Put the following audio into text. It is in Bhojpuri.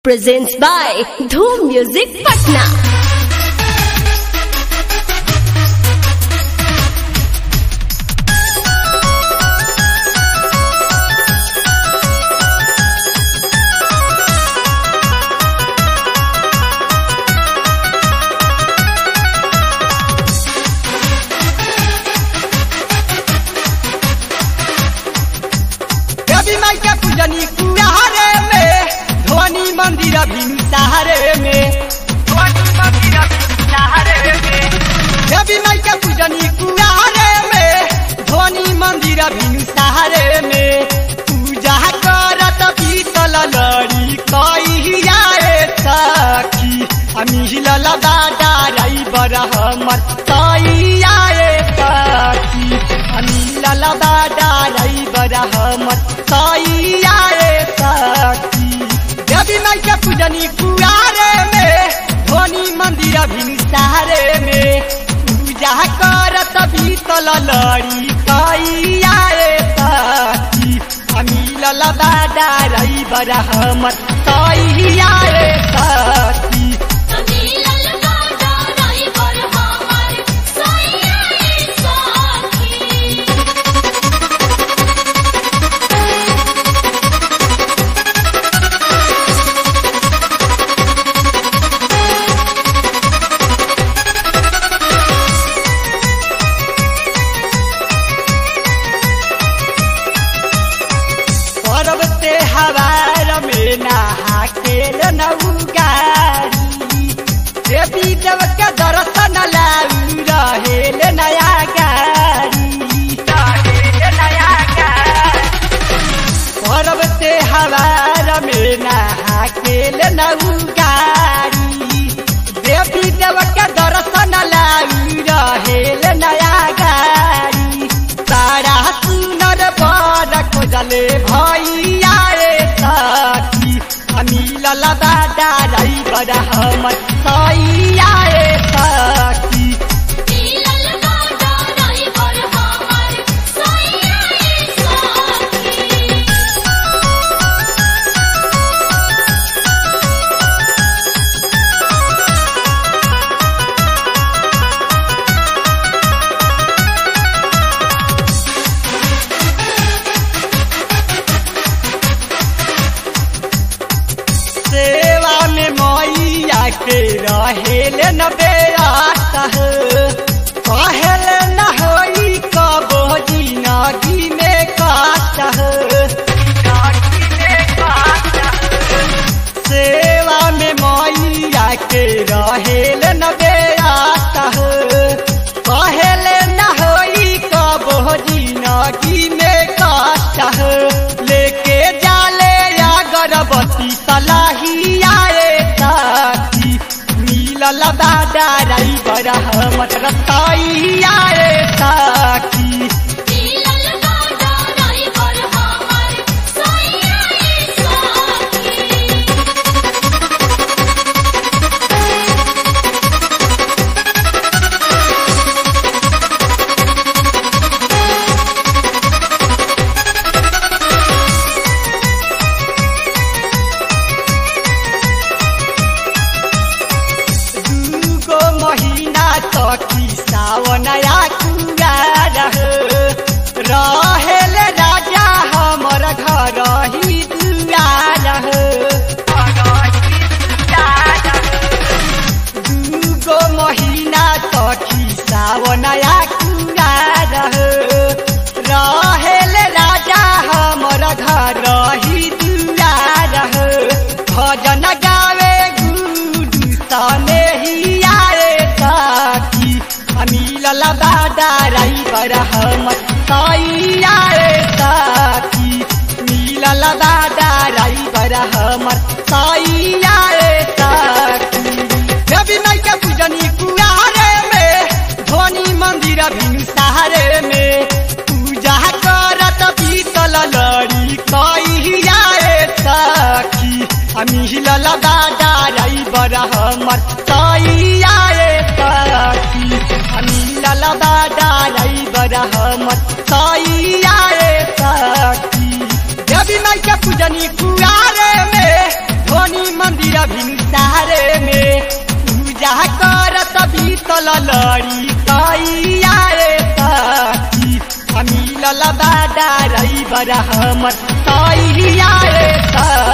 presents by Dhoom Music Patna. रवि माई के पूजनी कुआरे में ध्वनि मंदिर भिनसारे में ध्वनि मंदिर भिनसारे में रवि माई के पूजनी कुआरे में ध्वनि मंदिर भिनसारे में पूजा करत पीतल लड़ी कहिया सखी अमी ललदा डाराई बर हमर कहिया सखी अमी ललदा डाराई बर हमर कहिया सखी देवी माई के पूजनी कुआरे में ध्वनि मंदिर भिनसारे में पूजा करत भीतल लड़ी कहिया सखी अमी ललदा डाराई बर हमर कहिया सखी पर्व त्योहार में नहा के नौगारी देवी देव के दर्शन लाऊ रहेल नया गारी रहेल नया गारी पर्व त्योहार में नहा के नौगारी देवी देव के दर्शन लाऊ रहेल नया गारी सारा सुनर बर खोजले भैया रे सखी अनिल लदा डाराई बर हमर सैया रे सखी सेवा में मैया के रहेल न बेरात कहल न होई कबो जिनगी में काट सेवा में मैया के रहेल न बेरात कहल न होई कबो जिनगी में काट लेके जाले अगरबत्ती सलाहिया रे साथी मिलल बाडाराई बर हमर रतैया रे साथी दूगो महीना तकी सावनया कुंगार रहेल राजा हमर घर ही दुआर दूगो महीना तकी सावनया कुंगार रहेल राजा हमर घर ही दुआर भजन गावे गुडू तने ही आए साथी अनिल लदा डाराई बर हमर सैया रे साथी नील लदा डाराई बर हमर सैया रे साथी देवी माई के पूजनी कुआरे में ध्वनि मंदिर भिनसारे में पूजा करत पीतल लड़ी कहिया सखी अमी ललदा डाराई बर हमर सैया सखी अमी ललदा डाराई बर हमर सैया सखी देवी माई के पूजनी कुआरे में शनि मंदिर भिनसारे में पूजा करत भीतल लड़ी कैया रे सखी मिलल बाडा रही बड़ा हमर सैया रे सखी